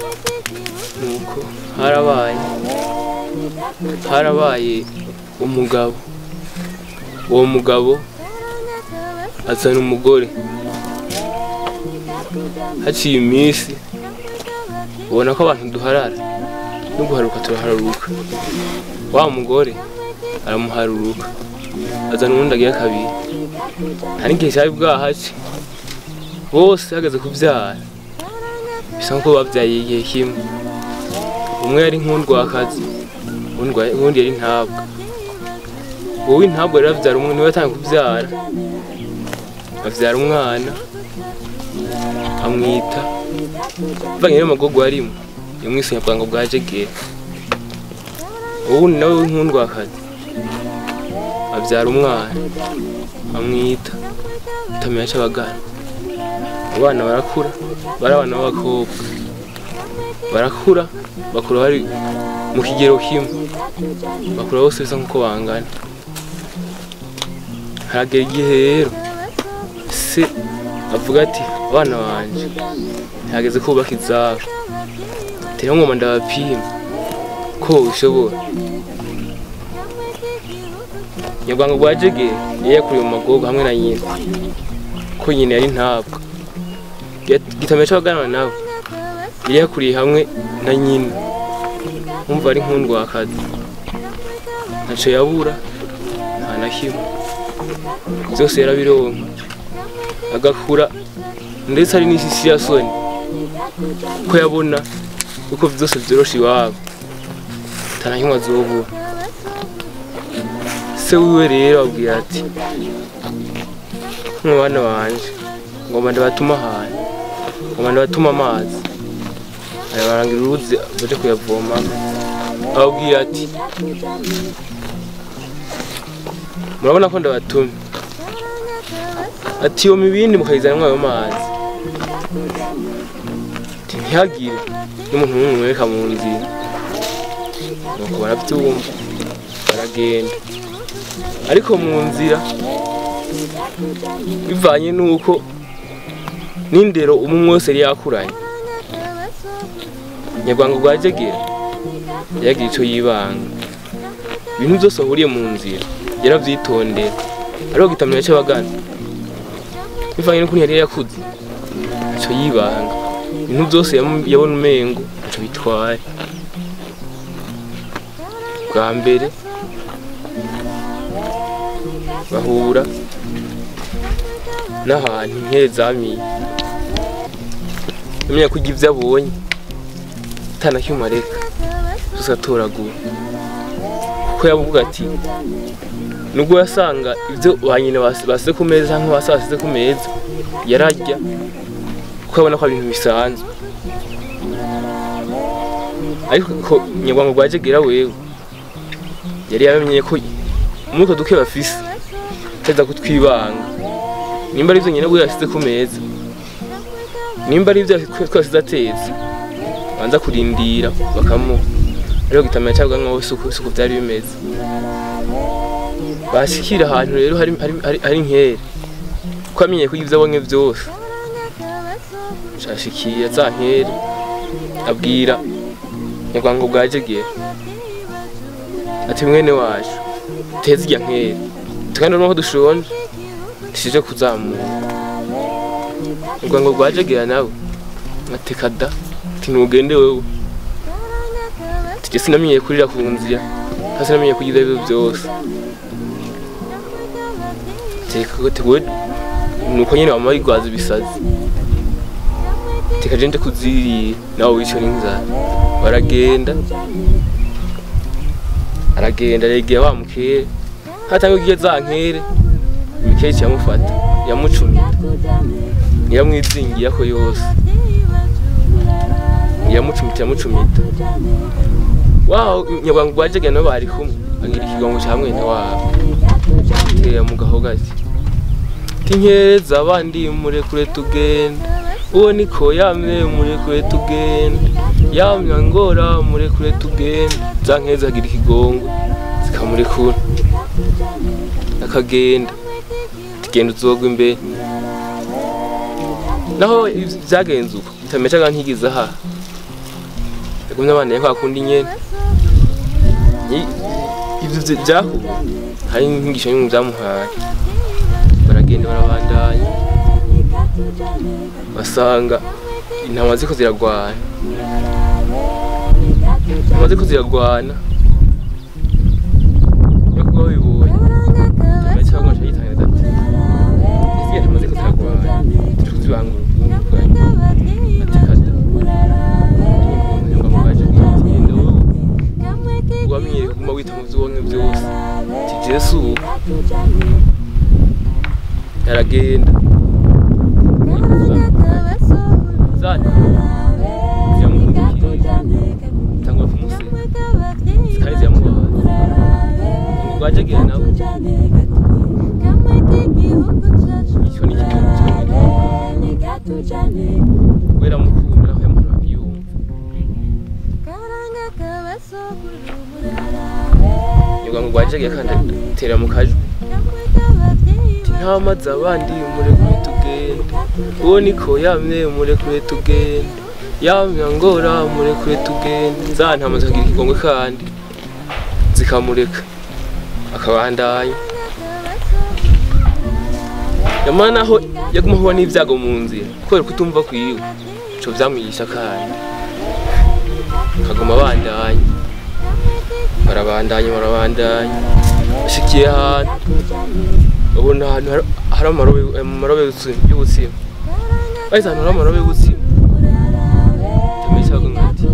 nuko harabaye harabaye umugabo uwo mugabo azana umugore haciye iminsi ubona ko abantu duharara no guharuka turahararuka wa mugore aramuharuruka azana uwundi agira kabiri nta n'igihe cyari bwahace bose hageze kubyara bisa nkuko babyaye igihe kimwe umwe yari nk'undwakazi uwundi- uwundi yari ntabwa wowe ntabwo rero abyara umwe niwe yatangiye kubyara abyara umwana amwita bavanye n'amagogo arimo yamwise nyabwango bwa jegera uwundi nawe w'inkundwakazi abyara umwana amwita utamenya cy'abagana abana barakura bari abana b'abakobwa barakura bakura bari mu kigero kimwe bakura bose bisa nk'uko bangana haragera igihe rero se avuga ati abana banje ntihageze kubaka izabo tera ngoma ndabapima ko bishobora nyarwanda rwa jegere yari yakuriye mu magogo hamwe na nyina ko nyina yari ntabwo gitamenya cy'abaganana nabo yari yakuriye hamwe na nyina nkumva ari nk'undwakazi ntacyo yabura nta na kimwe byose yarabironka agakura ndetse hari n'isisi ya soni ko yabona uko byose byoroshe iwabo ntanahimwe azobura se wiwe rero abwira ati mwe bana banje ngomba ndabatuma ahantu ngomba ndabatuma amazi arabarangira uruzi baje kuyavoma ababwira ati murabona ko ndabatumye ati iyo mibindi mukayizanamo ayo mazi ati ntihagire n'umuntu n'umwe mwereka mu nzira nuko barabyumva baragenda ariko mu nzira bivanye n'uko n'indero umwe wese yari yakuranye nyarwanda rwa jegera yagira icyo yibanga ibintu byose ahuriye mu nzira yarabyitondera ariko gitamenya cy'abagana bivanye n'ukuntu yari yakuze icyo yibanga ibintu byose yamu- yabona umengo ntacyo bitwaye bwa mbere bahura n'ahantu inkere zamiye amenya ko ibyo abonye atanakimwe areka byose atoragura kuko yavuga ati nubwo yasanga ibyo ba nyina bas- basize ku meza cyangwa basi basize ku meza yararya kuko abona ko ari ibintu bisanzwe ariko ko nyarwanda rwa jegera wewe yari yamenye ko muri utwo duke bafise ataza kutwibanga nimba ari byo nyine we yasize ku meza nimba ari ibyo twasize atetse banza kurindira bakamuha ariko gitamenya cyangwa nkaho isuku isuku byari bimeze bashikira ahantu rero hari hari hari, hari inkere ko amenye ko ibyo abonye byose shashikiye za nkere abwira nyarwanda bwa jegera ati mwene wacu teze irya nkere tukandi n'aho dushonje tishije kuzamura nyarwanda rwa jegera nawe ati kada ati ntugende wewe tujye sinamenyeye kurira ku nzira kandi sinamenyeye kugira ibyo byose teka ko tewe nuko nyine wamara igwaza ibisazi teka je nje kuzirira nawe wicyo n'inzara baragenda aragenda aregera wa mukere hatanga igihe za nkere imikere yamufata yamucumita iramwizingira ko yose iramucumita iramucumita waho nyabwangu rwajyaga nabo bari kumwe agira ikigongo cya mwene wabo tera mu gahogati tinkeza abandi murekure tugenda uwo niko yamye murekure tugenda yamya ngora murekure tugenda za nkeza agira ikigongo zikamurekura akagenda tugenda uzogwa imbere naho byagenze uko utamecaga ntigize aha yagumye abana kwa kundi nyene Ni- ivyo vy- vyahuye hari inyigisho y'umuntu vyamuhaye baragenda barabandanya basanga intama ziko ziragwana intama ziko ziragwana yo kuba babibonye nyuma cyangwa aca yitangiza ati ese intama ziko ziragwana turi kuzibangura ubwungane ati kada ngo mwaje genda wowe wamenyere kuguma wita mu vyonke vyose ati jesu yaragenda zana ziramuhundikiye tangura kumuseka zikari ziramubabaza ngo rwajagera nawe icyo ni ikintu kubera mukunda naho yamuhora yumva nyuma ngo rwajagera kandi atera mu kajwi ntama z'abandi murekure tugende uwo niko yamye murekure tugende yamya ngora murekure tugende za ntama zikagira ikigongwe kandi zikamureka akabandanya nyamara naho yaguma ahura n'ibyago mu nzira kubera kutumva kwiwe ico vyamwigisha kandi akaguma abandanya barabandanya barabandanya bashikiye ahantu ubona ahantu hari- hari amarobe amarobe y'ubuzima- y'ubuzima bahise ahantu hari amarobe y'ubuzima tameze cyangwa nkati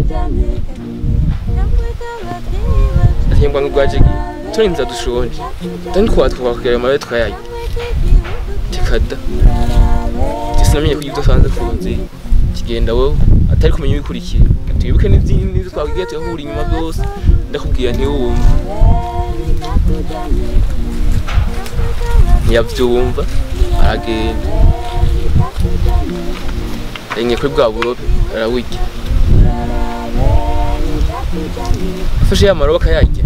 ahembwa nk'urwajigi turi nza dushonje tani twaba twakugera amarobe tukayarya tikada sinamenye ko ibyo usanze ku nzira kigenda wowe atari kumenya ibikurikira twibuke n'ibyo twabwiye tuyahura inyuma byose ndakubwira ntiwumve ntiyabyumva aragenda yenge kuri bwa burobe arawurya afashe ya marobe akayarya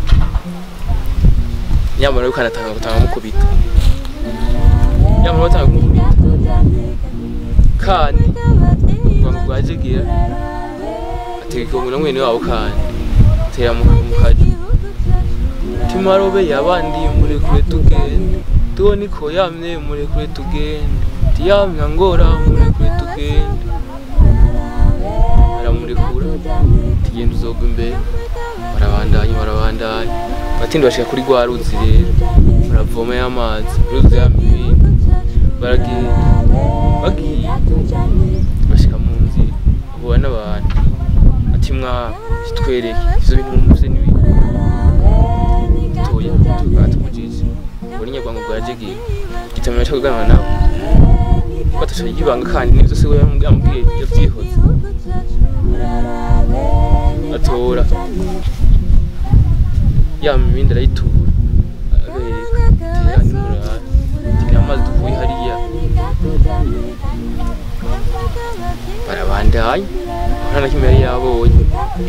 ya marobe kanatanga gutanga mukubita ya marobe atanga kumukubita kandi rwanga rwajegira ateka umuntu mwene wabo kandi atera mu mu kaji timarobe yabandi murekure tugende tuwo niko yamye murekure tugende tiyamya ngora murekure tugende aramurekura tugenda uzogwa imbere barabandanya barabandanya batindi bashika kuri rwa ruzi rero baravoma y'amazi ruzi yamibindi baragenda bagiye bashika mu nzira bahura n'abantu ati mwa kitwereke ivyo bintu mumuse n'ibintu toya tugata mujiji ubona inyarwanda bwajegiye gitamenya cyo kuganira nawe batasha yibanga kandi nivyo se we yamubwiye yavyihoze atora ya mibindi arayitura abereka tera nimurara tera amazi dukuye hariya barabandanya nta na kimwe yari yabonye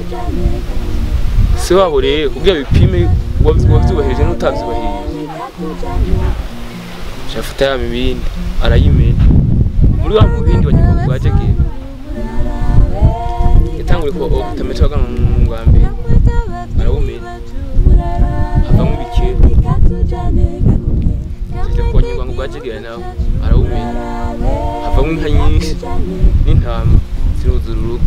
se wabo rero kugira bipime uwavyubahirije n'utavyubahirije shafata ya mibindi arayimena muri wa mubindi wa nyuma bwajegera yatanguye ko utametse wagana mu bwa mbere arawumena havamo ibikera zije ku nyuma bwajegera nawe arawumena havamo inka nyinshi n'intama ziruzura urugo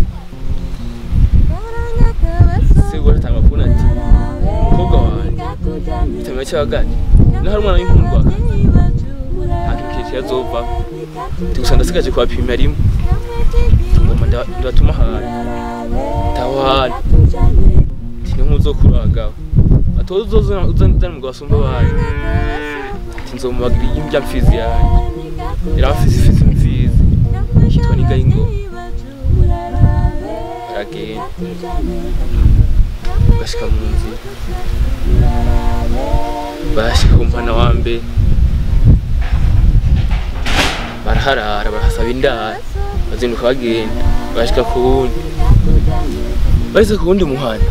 se uratanga kubona ati umukobwa wanjye itamenya cyabaganye naho hari umwana w'inkundwaka nta kintu kirekire azova gusa ndasigaje kuhapima rimwe ngoma ndatuma ahantu tawahana ati ni nk'uzokuraga atoza uzozana umugabo asumba abandi ati nzomubagira imbya mfizi yanjye yari afise ifizi mfizi yitwa n'ingayingoma aragenda bashika mu nzira bashika ku mpana wa mbere baraharara barahasaba indaro bazinduka bagenda bashika ku wundi bageze ku wundi muhanda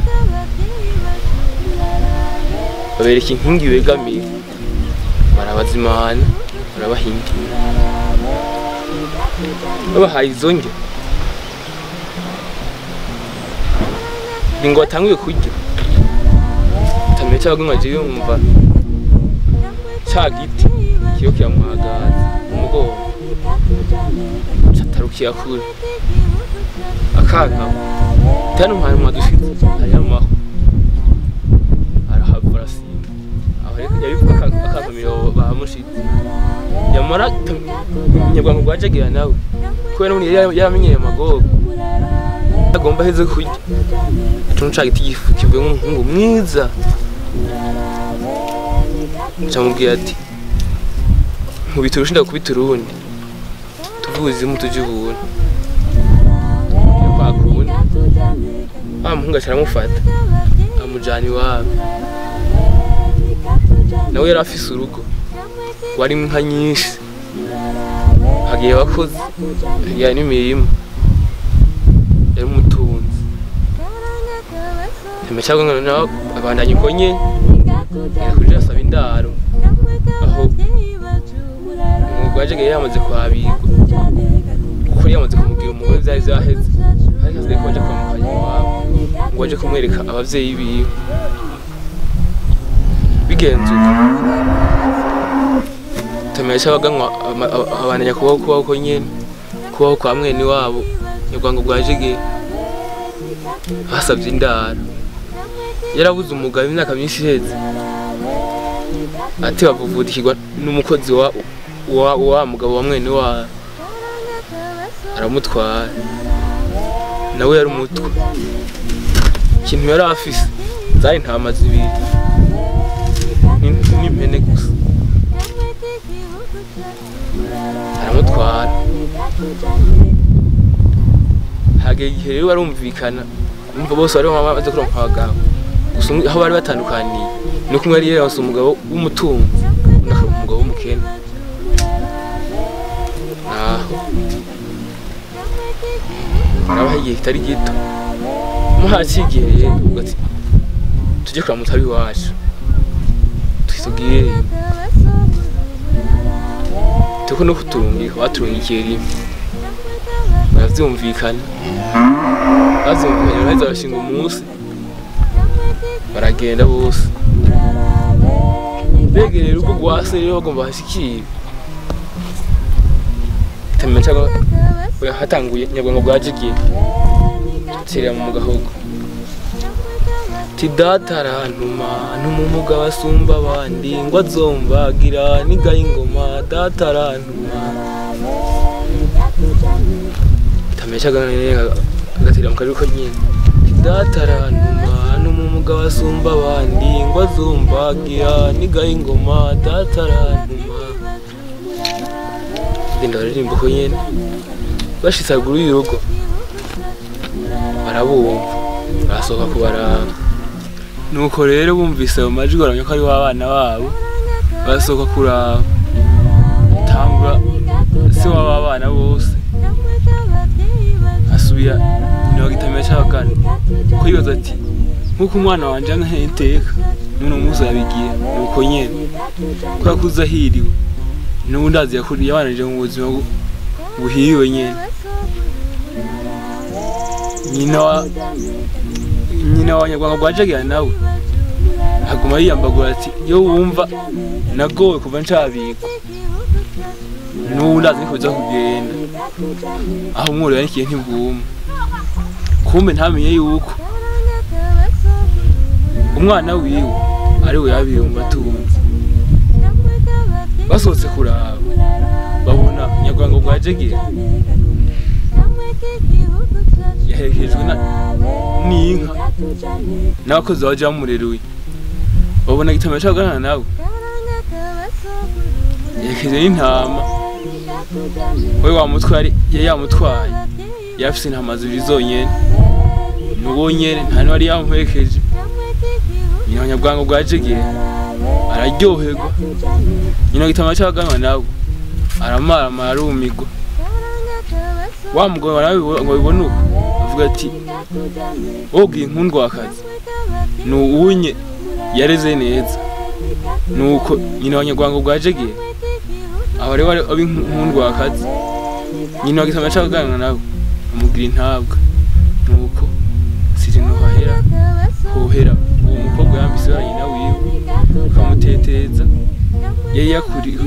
babereka inkingi begamiye barabazimana barabahingira babahaye izo ndyo ni ngo batanguye kurya tamenya cyangwa ngo agiye yumva cya giti kiyo kiramuhagaza mu mugongo catarukiye kure akankama tani umwana mwadushitse hariho amaho arahava arasimba aho rero yabivuga akankamira bahamushitse yamara nyabwangu rwajagira nawe kubera n'ubundi yari yaramenyeye amagogo agomba aheze kurya ituntu ca giti gifu kivuye nk'umuhungu mwiza camubwira ati nkubita urushinda kubita urundi tuvuze mu tujya ubuntu kwa kundi wa muhungu aca aramufata amujana iwabo nawe yari afise urugo warimo inka nyinshi hagiye abakozi hagiye n'imirima yari umutunzi ntimecyagwa ngo nawe abandanya uko nyene yakurira asaba indaro aho umwuga waje yari yamaze kwabigwa kuko yari yamaze kumubwira umugore zari zaheze ariko asigaye ko baje kwamukanya iwabo ngo baje kumwereka abavyeyi biwe bigenzuka tamenya cy'abaganwa abandanya kubaho kubaho ko nyene kubaho kwa mwene wabo nyarwango bwa jege basabye indaro yarabuze umugabo imyaka myinshi iheze ati bavuvudikirwa n'umukozi wa wa wa mugabo wa mwene wabo aramutwara nawe yari umutwe ikintu yari afise zari intama zibiri ni- n'impene gusa aramutwara hagera igihe rero barumvikana umva bose bari bamaze kuronka abagabo gusa umwe- aho bari batandukaniye ni uko umwe yari yaronse umugabo w'umutunzi undi akaba umugabo w'umukene naho harabaho igihe kitari gito muhacigereye ubwo ati tujye kuramutsa ab'iwacu twisubwire tuko no kuturungika baturungikiye rimwe baravyumvikana bavyumvikanye baraheza bashinga umunsi baragenda bose begereye urugo rwa se rero bagomba hashikire tamenya cyangwa oya, hatanguye nyabwango bwa jigiye tirira mu gahogo ti data arantuma n'umumuga basumba abandi ngo azombagira nigaye ingoma data arantuma tameshaga agatira mu kajwi ko nyine Ti data arantuma n'umumuga basumba abandi ngo azombagira nigaye ingoma data arantuma genda baririmba ko nyene bashitse haruguru y'urugo barabumva barasohoka kubaraba nuko rero bumvise ayo majwi baramenya ko ari w'abana babo barasohoka kuraba tangura se w'aba bana bose asubira nyina wa gitamira c'abagana ko yibaza ati nk'uko umwana wanje ankeye iteka none umunsi yabigiye nuko nyene kubera ko uza ahiriwe n'ubundi azi yakuriye yabananije mu buzima bu- buhiriwe nyene nyina wa nyina wa nyarwanda rwa jagira nawe aguma yiyambagura ati iyo wumva nagowe kuva ncabikwa n'ubundi azi niko biza kugenda aho umworo yanikiye ntibwuma kumbe ntamenye yuko umwana wiwe ari we yabiye mu batunzi basohotse kuraba babona nyarwanda rwa jagira yaherekejwe na- n'inka n'abakozi baje bamureruye babona gitamira c'abagana nawe yaherekeje n'intama we wa mutwe yari yari yamutwaye yari afise intama zibiri zonyene nuwo nyene nta n'uwari yamuherekeje nyina wa nyabwango bwa jegere araryoherwa nyina gitamira c'abagana nawe aramaramara arumigwa wa mugabo warabibo- ngo bibone uko avuga ati wobwiye inkundwakazi ni uwunye yareze neza nuko nyina wa nyarwanda bwa jegere aho rero aba inkundwakazi nyina wa gitama c'abaganga nawe amugira intabwa nuko siri nuhahera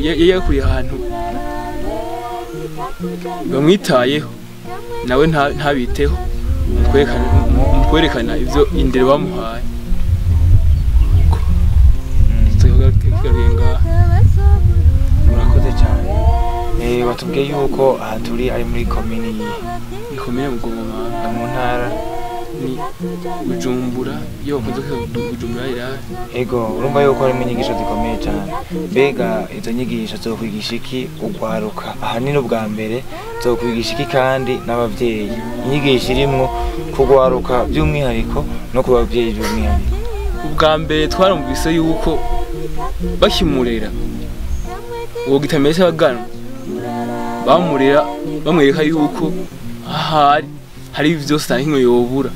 yari yakuriye ahantu bamwitayeho nawe nta- ntabiteho mu kwerekana- mu- mu kwerekana ibyo indero bamuhaye tugaruye ngaha murakoze cyane Eh, watubwiye yuko aha turi ari muri komini ikomeye mu gomamanga mu ntara ni bujumbura iyo bakunze kwita bujumbura irari ego urumva yuko harimo inyigisho zikomeye cyane mbega izo nyigisho zokwigisha iki ugwaruka ahanini ubwa mbere zokwigisha iki kandi n'ababyeyi inyigisho irimwo kugwaruka by'umwihariko no ku babyeyi by'umwihariko ubwa mbere twarumvise yuko bakimurera uwo gitameze abagana bamurera bamwereka yuko ahari hari byose nta kimwe yobura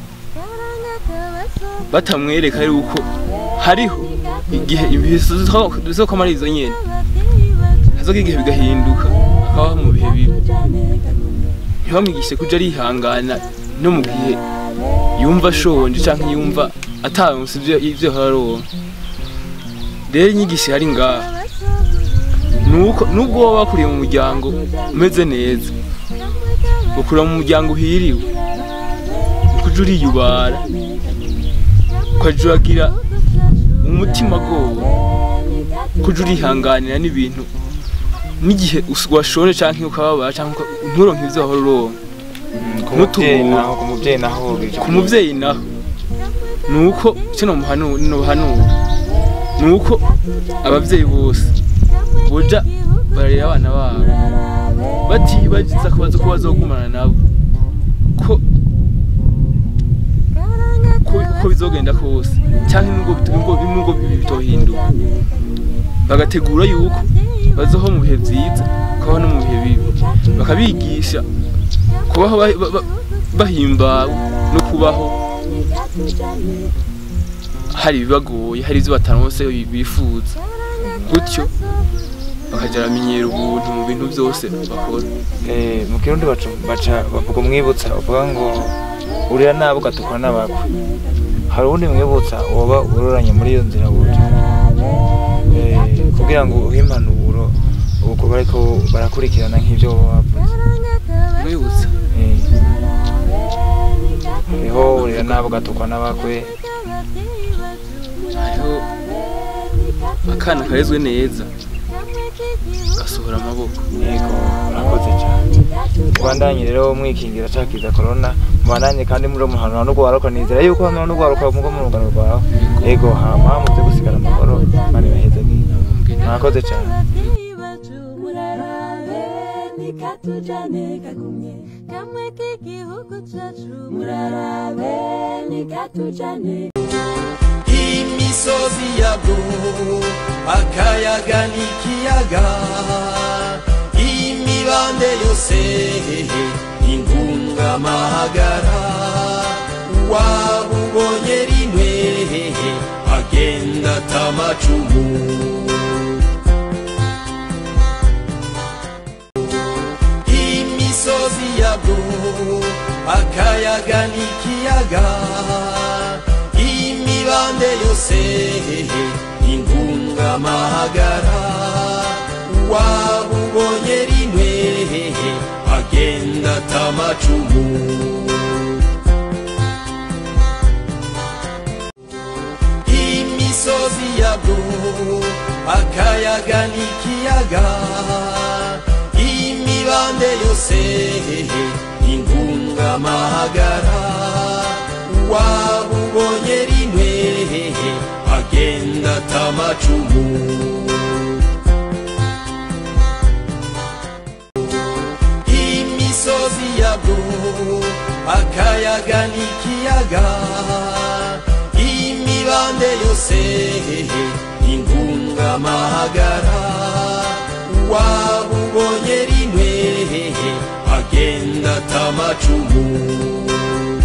batamwereka yuko hariho igihe ibihe zizoko ari izo nyene hazoka igihe bigahinduka akabaho mu bihe bibi ntibamwigishe kuja arihangana no mu gihe yumva ashonje canke yumva ataronse ivyo ivyo ahora aronka rero inyigisho ihari ngaha nuko nubwo waba wakuriye mu muryango umeze neza ukurira mu muryango uhiriwe ukuja uriyubara ukaja uragira umutima agowe kuja urihanganira n'ibintu n'igihe us- washonje canke ukababara canke uka- nturonke ivyo wahora uronka ku mubyeyi N'utubura. naho ku mubyeyi naho bica ku muvyeyi naho nuko icyo nomuhanura nuko abavyeyi bose boja bararera abana babo batibagiza ko baza ko bazogumana nabo ko ko uko bizogenda kose cyangwa nubwo bit- nubwo nubwo bitohinduka bagategura yuko bazoho mu bihe vyiza kubaho no mu bihe bibi bakabigisha kubaho ba- ba- ba- bahimbawe no kubaho hari ibibagoye hari ibyo bataronse bifuza gutyo bakajya baramenyera ubuntu mu bintu byose bakora Eh, mu kirundi baca baca bavuga umwibutsa bavuga ngo urira nabi ugatukwa n'abakwe hari uwundi mwibutsa woba uroranye muri iyo nzira buryo Eh, kugira ngo uhe impanuro ubwo bariko barakurikirana nk'ibyo woba wavuze mwibutsa Eh, hariho urira nabi ugatukwa n'abakwe hariho akana karezwe neza gasohora amaboko yego urakoze cyane mubandanye rero mwikingira cakiza corona mubandanye kandi muri muhanura no guharuka nizera yuko hano no guharuka mugo mu rugano rwawe yego hama muze gusigara amahoro mani baheze bwiza mwakoze cyane nikatujane kagumye kamwe k'igihugu cacu murarabe nikatujane imisozi yabwo akayaga n'ikiyaga imibande yose ingungamahagara wabubonye rimwe agenda atamacumu imisozi yabwo akayaga n'ikiyaga imibande yose ingungamahagara wabubonye rimwe agenda atamacumu imisozi yabwo akayaga n'ikiyaga imibande yose ingungamahagara wabubonye rimwe agenda atamacumu imisozi yabwo akayaga n'ikiyaga imibande yose ingungamahagara wabubonye rimwe agenda atamacumu